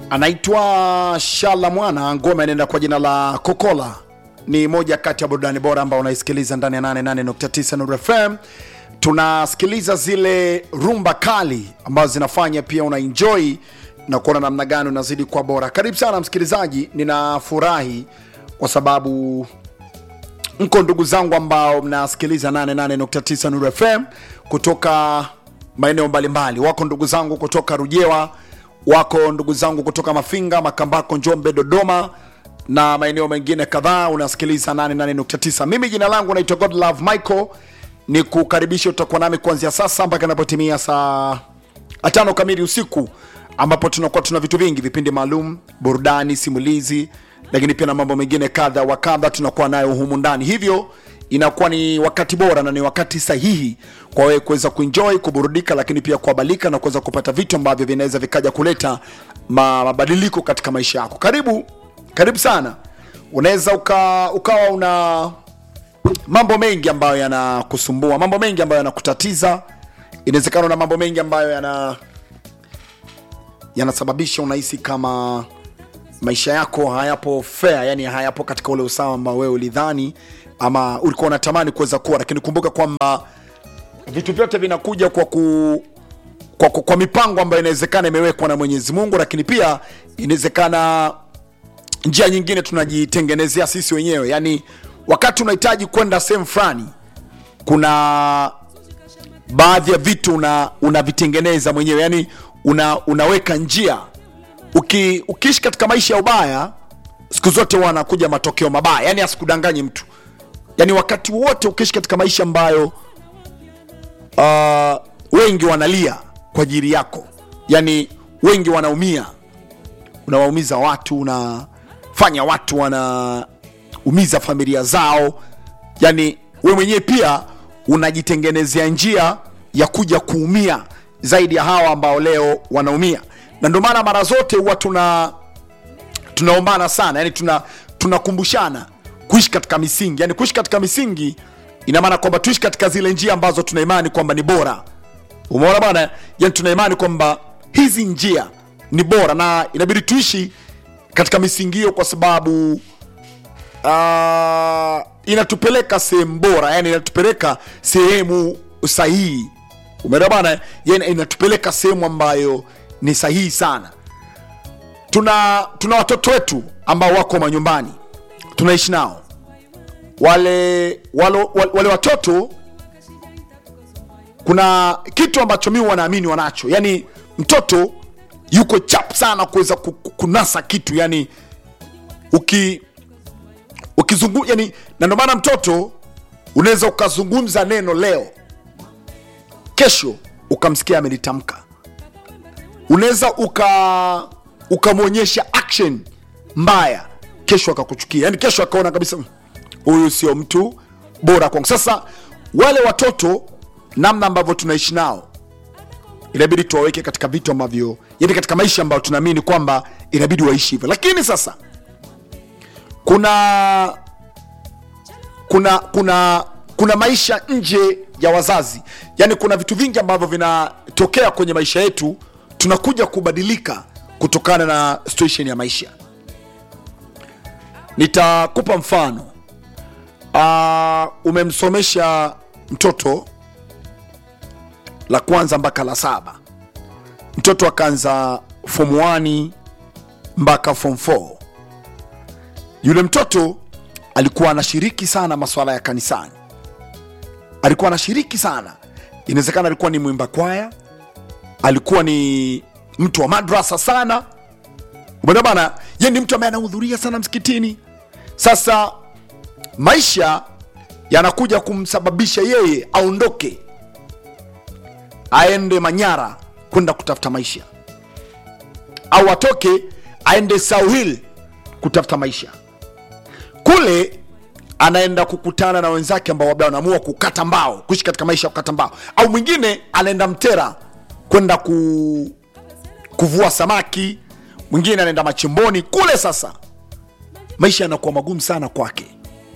anaitwa Shala Mwana, ngoma inaenda kwa jina la Kokola. Ni moja kati ya burudani bora ambao unaisikiliza ndani ya 88.9 Nuru FM. Tunasikiliza zile rumba kali ambazo zinafanya pia una enjoy na kuona namna gani unazidi kwa bora. Karibu sana msikilizaji, ninafurahi kwa sababu mko ndugu zangu ambao mnasikiliza 88.9 Nuru FM kutoka maeneo mbalimbali. Wako ndugu zangu kutoka Rujewa, wako ndugu zangu kutoka Mafinga, Makambako, Njombe, Dodoma na maeneo mengine kadhaa. Unasikiliza 88.9. Mimi jina langu naitwa Godlove Michael, ni kukaribisha, utakuwa nami kuanzia sasa mpaka inapotimia saa tano kamili usiku, ambapo tunakuwa tuna vitu vingi, vipindi maalum, burudani, simulizi, lakini pia na mambo mengine kadha wa kadha tunakuwa nayo humu ndani, hivyo inakuwa ni wakati bora na ni wakati sahihi kwa wewe kuweza kuenjoy, kuburudika, lakini pia kuhabalika na kuweza kupata vitu ambavyo vinaweza vikaja kuleta ma- mabadiliko katika maisha yako. Karibu, karibu sana. Unaweza uka, ukawa una mambo mengi ambayo yanakusumbua, mambo mengi ambayo yanakutatiza. Inawezekana una mambo mengi ambayo yana yanasababisha unahisi kama maisha yako hayapo fair, yani hayapo katika ule usawa ambao wewe ulidhani ama ulikuwa unatamani kuweza kuwa, lakini kumbuka kwamba vitu vyote vinakuja kwa ku kwa, kwa, kwa mipango ambayo inawezekana imewekwa na Mwenyezi Mungu, lakini pia inawezekana njia nyingine tunajitengenezea sisi wenyewe. Yani wakati unahitaji kwenda sehemu fulani, kuna baadhi ya vitu una unavitengeneza mwenyewe, yani una, unaweka njia. Uki, ukiishi katika maisha ya ubaya, siku zote huwa anakuja matokeo mabaya, yani asikudanganye mtu. Yani wakati wote ukiishi katika maisha ambayo uh, wengi wanalia kwa ajili yako, yani wengi wanaumia, unawaumiza watu, unafanya watu wanaumiza familia zao, yani we mwenyewe pia unajitengenezea njia ya kuja kuumia zaidi ya hawa ambao leo wanaumia, na ndio maana mara zote huwa tuna tunaombana sana, yani tuna tunakumbushana kuishi katika misingi. Yani kuishi katika misingi ina maana kwamba tuishi katika zile njia ambazo tuna imani kwamba ni bora. Umeona bwana, yani tuna imani kwamba hizi njia ni bora na inabidi tuishi katika misingi hiyo, kwa sababu uh, inatupeleka sehemu bora, yani inatupeleka sehemu sahihi. Umeona bwana, yani inatupeleka sehemu ambayo ni sahihi sana. Tuna tuna watoto wetu ambao wako manyumbani tunaishi nao wale, wale, wale watoto kuna kitu ambacho mi wanaamini wanacho yani mtoto yuko chap sana kuweza ku- ku- kunasa kitu yani uki ukizungu yani na ndio maana mtoto unaweza ukazungumza neno leo kesho ukamsikia amelitamka unaweza uka ukamwonyesha action mbaya kesho akakuchukia yani kesho akaona kabisa "Mm, huyu sio mtu bora kwangu sasa wale watoto namna ambavyo tunaishi nao inabidi tuwaweke katika vitu ambavyo yani katika maisha ambayo tunaamini kwamba inabidi waishi hivyo lakini sasa kuna kuna kuna kuna maisha nje ya wazazi yani kuna vitu vingi ambavyo vinatokea kwenye maisha yetu tunakuja kubadilika kutokana na situation ya maisha nitakupa mfano uh, umemsomesha mtoto la kwanza mpaka la saba mtoto akaanza form 1 mpaka form 4 yule mtoto alikuwa anashiriki sana masuala ya kanisani alikuwa anashiriki sana inawezekana alikuwa ni mwimba kwaya alikuwa ni mtu wa madrasa sana umeona bana ye ni mtu ambaye anahudhuria sana msikitini sasa maisha yanakuja kumsababisha yeye aondoke aende manyara kwenda kutafuta maisha au atoke aende sauhil kutafuta maisha kule anaenda kukutana na wenzake ambao labda wanaamua kukata mbao kuishi katika maisha ya kukata mbao au mwingine anaenda mtera kwenda ku, kuvua samaki mwingine anaenda machimboni kule sasa maisha yanakuwa magumu sana kwake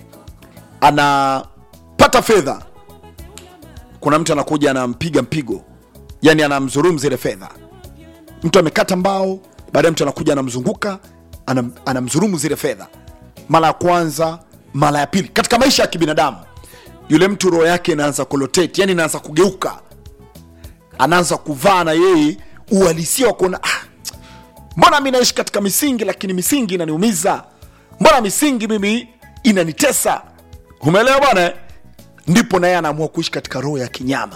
anapata fedha kuna mtu anakuja anampiga mpigo yani anamdhulumu zile fedha mtu amekata mbao baadaye mtu anakuja anamzunguka anam, anamdhulumu zile fedha mara ya kwanza mara ya pili katika maisha ya kibinadamu yule mtu roho yake inaanza kulotate yani inaanza kugeuka anaanza kuvaa na yeye uhalisia wa kuona ah, mbona mi naishi katika misingi lakini misingi inaniumiza mbona misingi mimi inanitesa umeelewa bwana eh? ndipo naye anaamua kuishi katika roho ya kinyama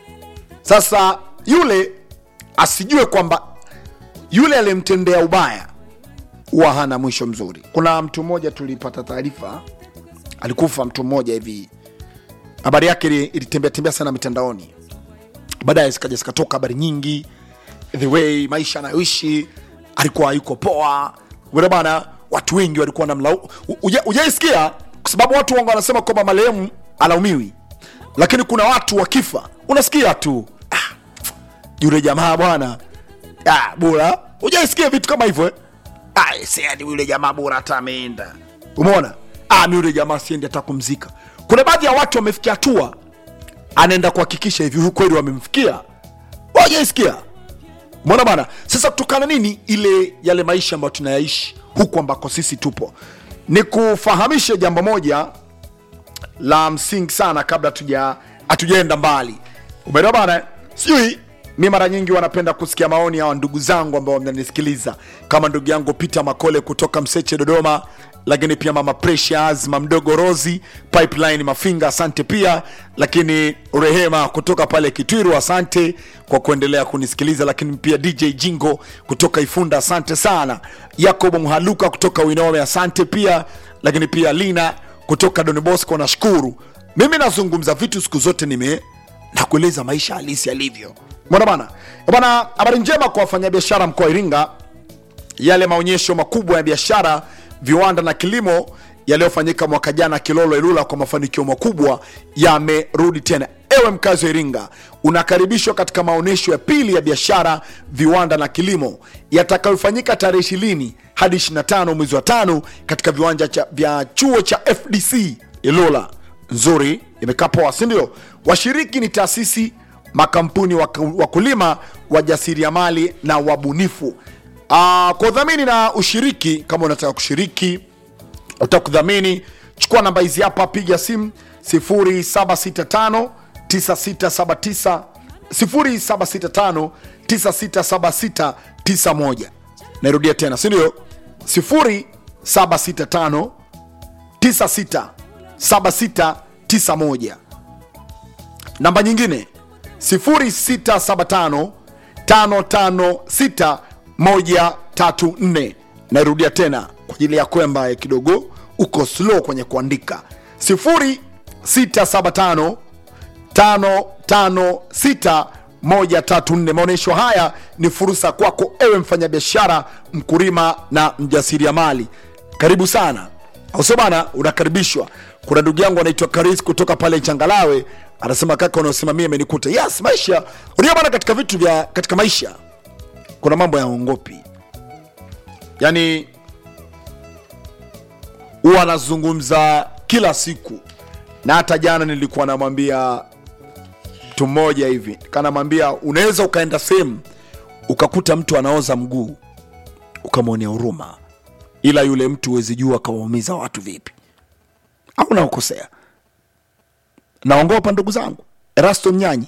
sasa yule asijue kwamba yule aliyemtendea ubaya huwa hana mwisho mzuri kuna mtu mmoja tulipata taarifa alikufa mtu mmoja hivi habari yake ili- ilitembea tembea sana mitandaoni baadaye zikaja zikatoka habari nyingi the way maisha anayoishi alikuwa hayuko poa Umeona bana watu wengi walikuwa namlau ujaisikia kwa sababu watu wangu wanasema kwamba marehemu alaumiwi lakini kuna watu wakifa unasikia tu ah, yule jamaa bwana ah, bora ujaisikia vitu kama hivyo eh? ah, siani yule jamaa bora hata ameenda umeona ah, mi yule jamaa siendi hata kumzika kuna baadhi ya watu wamefikia hatua anaenda kuhakikisha hivi huyu kweli wamemfikia wajaisikia mona bana sasa kutokana nini ile yale maisha ambayo tunayaishi huku ambako sisi tupo ni kufahamishe jambo moja la msingi sana kabla tuja hatujaenda mbali umeelewa bana sijui mi mara nyingi wanapenda kusikia maoni ya ndugu zangu ambao mnanisikiliza kama ndugu yangu peter makole kutoka mseche dodoma lakini pia mama precious mamdogo rosi pipeline mafinga asante pia lakini rehema kutoka pale kitwiru asante kwa kuendelea kunisikiliza lakini pia dj jingo kutoka ifunda asante sana yakobo mhaluka kutoka winome asante pia lakini pia lina kutoka Don Bosco nashukuru. Mimi nazungumza vitu siku zote nime na kueleza maisha halisi yalivyo. Mbona bana? Eh Bana, habari njema kwa wafanyabiashara mkoa wa Iringa. Yale maonyesho makubwa ya biashara, viwanda na kilimo yaliyofanyika mwaka jana Kilolo Ilula kwa mafanikio makubwa yamerudi tena. Ewe mkazi wa Iringa, unakaribishwa katika maonyesho ya pili ya biashara, viwanda na kilimo yatakayofanyika tarehe ishirini hadi 25 mwezi wa tano katika viwanja cha, vya chuo cha FDC Ilula. Nzuri, imekaa poa, si ndio? Washiriki ni taasisi, makampuni, waku- wakulima, wajasiriamali na wabunifu. Ah, kwa udhamini na ushiriki, kama unataka kushiriki utaka kudhamini chukua namba hizi hapa piga simu 0765 9679 0765 9676 91 nairudia tena sindio 0765 967691 namba nyingine 0675 556134 nairudia tena kwa ajili yako ambaye kidogo uko slow kwenye kuandika 0675 556134 maonyesho haya ni fursa kwako ewe mfanyabiashara mkulima na mjasiriamali karibu sana au sio bana unakaribishwa kuna ndugu yangu anaitwa karis kutoka pale changalawe anasema kaka unaosimamia imenikuta yes maisha unajua bana katika vitu vya katika maisha kuna mambo ya ongopi yani huwa anazungumza kila siku na hata jana nilikuwa namwambia mtu mmoja hivi kanamwambia unaweza ukaenda sehemu ukakuta mtu anaoza mguu ukamwonea huruma ila yule mtu huwezi jua akawaumiza watu vipi au naokosea naongopa ndugu zangu erasto mnyanyi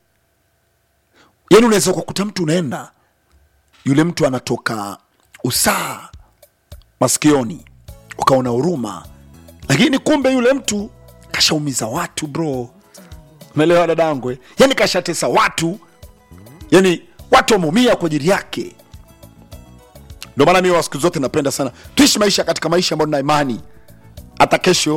yani unaweza ukakuta mtu unaenda yule mtu anatoka usaa masikioni ukaona huruma lakini kumbe yule mtu kashaumiza watu bro umeelewa dadangu eh? yani kashatesa watu yani watu wameumia kwa ajili yake ndio maana mimi wa siku zote napenda sana tuishi maisha katika maisha ambayo na imani hata kesho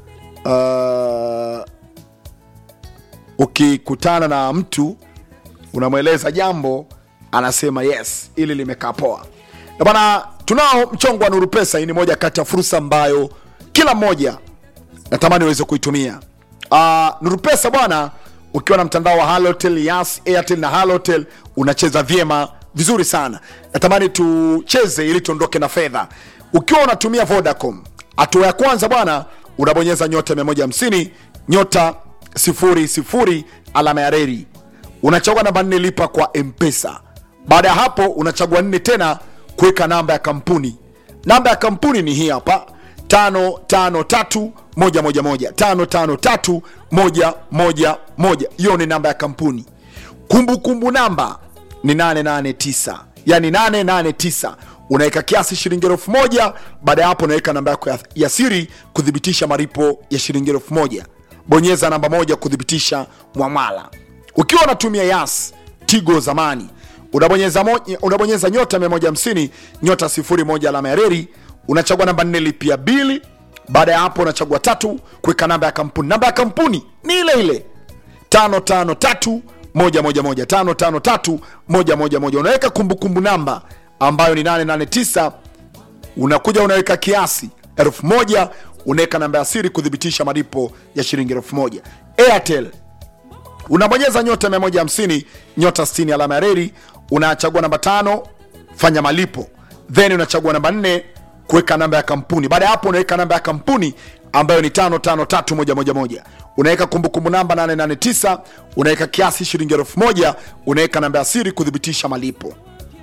uh, ukikutana na mtu unamweleza jambo anasema yes ili limekaa poa Na bana tunao mchongo wa nuru pesa hii ni moja kati ya fursa ambayo kila mmoja natamani uweze kuitumia uh, nuru pesa bwana ukiwa na mtandao wa halotel yas airtel na halotel unacheza vyema vizuri sana natamani tucheze ili tuondoke na fedha ukiwa unatumia vodacom hatua ya kwanza bwana unabonyeza nyota 150 nyota 00 alama ya reri unachagua namba nne lipa kwa mpesa baada ya hapo unachagua nne tena kuweka namba ya kampuni namba ya kampuni ni hii hapa 553111 553111 hiyo ni namba ya kampuni kumbukumbu kumbu namba ni 889 yani 889 unaweka kiasi shilingi elfu moja baada ya hapo unaweka namba yako ya, ya siri kuthibitisha malipo ya shilingi elfu moja bonyeza namba moja kuthibitisha mwamala ukiwa unatumia yas tigo zamani unabonyeza, mo, unabonyeza nyota 150 nyota 01 alama ya reri unachagua namba 4 lipia bili baada ya hapo unachagua tatu kuweka namba ya kampuni namba ya kampuni ni ile ile 553 111 553 111 unaweka kumbukumbu namba ambayo ni 889 unakuja unaweka kiasi elfu moja unaweka namba ya siri kuthibitisha malipo ya shilingi elfu moja airtel unabonyeza nyota 150 nyota 60 alama ya reri unachagua namba tano fanya malipo then unachagua namba 4 kuweka namba ya kampuni baada ya hapo unaweka namba ya kampuni ambayo ni 553111 unaweka kumbukumbu namba 889 unaweka kiasi shilingi elfu moja unaweka namba ya siri kuthibitisha malipo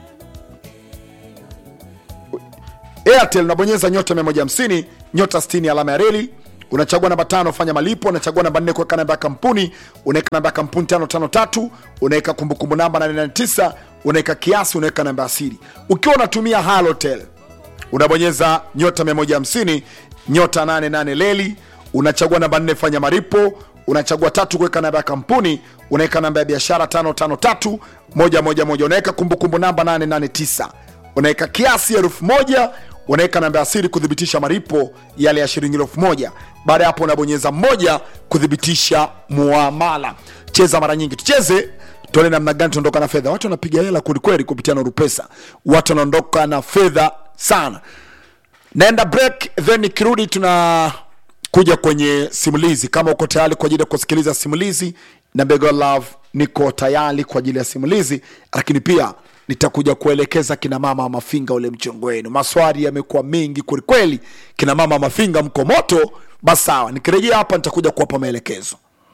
airtel unabonyeza nyota 150 nyota 60 alama ya reli unachagua namba tano fanya malipo unachagua namba nne kuweka namba ya kampuni unaweka namba ya kampuni 553 unaweka kumbukumbu namba 889 unaweka kiasi unaweka namba ya siri ukiwa unatumia halotel unabonyeza nyota 150 nyota 88 leli unachagua namba 4 fanya malipo unachagua tatu kuweka namba ya kampuni unaweka namba ya biashara 553 111 unaweka kumbukumbu namba 889 unaweka kiasi elfu moja unaweka namba ya siri kuthibitisha malipo yale ya shilingi elfu moja baada ya hapo unabonyeza moja kuthibitisha muamala cheza mara nyingi tucheze tuone namna gani tunaondoka na fedha watu wanapiga hela kwelikweli kupitia noru pesa watu wanaondoka na fedha sana naenda break then nikirudi tuna kuja kwenye simulizi kama uko tayari kwa ajili ya kusikiliza simulizi na Bego Love niko tayari kwa ajili ya simulizi lakini pia nitakuja kuelekeza kina mama wa mafinga ule mchongo wenu maswali yamekuwa mengi kwelikweli kina mama wa mafinga mko moto basi sawa nikirejea hapa nitakuja kuwapa maelekezo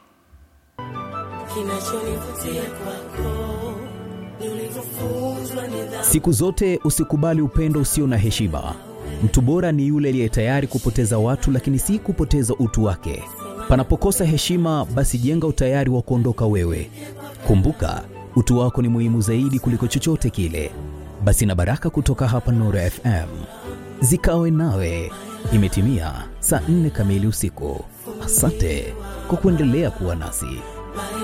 Kinachonivutia kwako ni ulivyofunzwa nidhamu. Siku zote usikubali upendo usio na heshima. Mtu bora ni yule aliye tayari kupoteza watu, lakini si kupoteza utu wake. Panapokosa heshima, basi jenga utayari wa kuondoka wewe. Kumbuka, utu wako ni muhimu zaidi kuliko chochote kile. Basi na baraka kutoka hapa Nuru FM zikawe nawe. Imetimia saa nne kamili usiku. Asante kwa kuendelea kuwa nasi.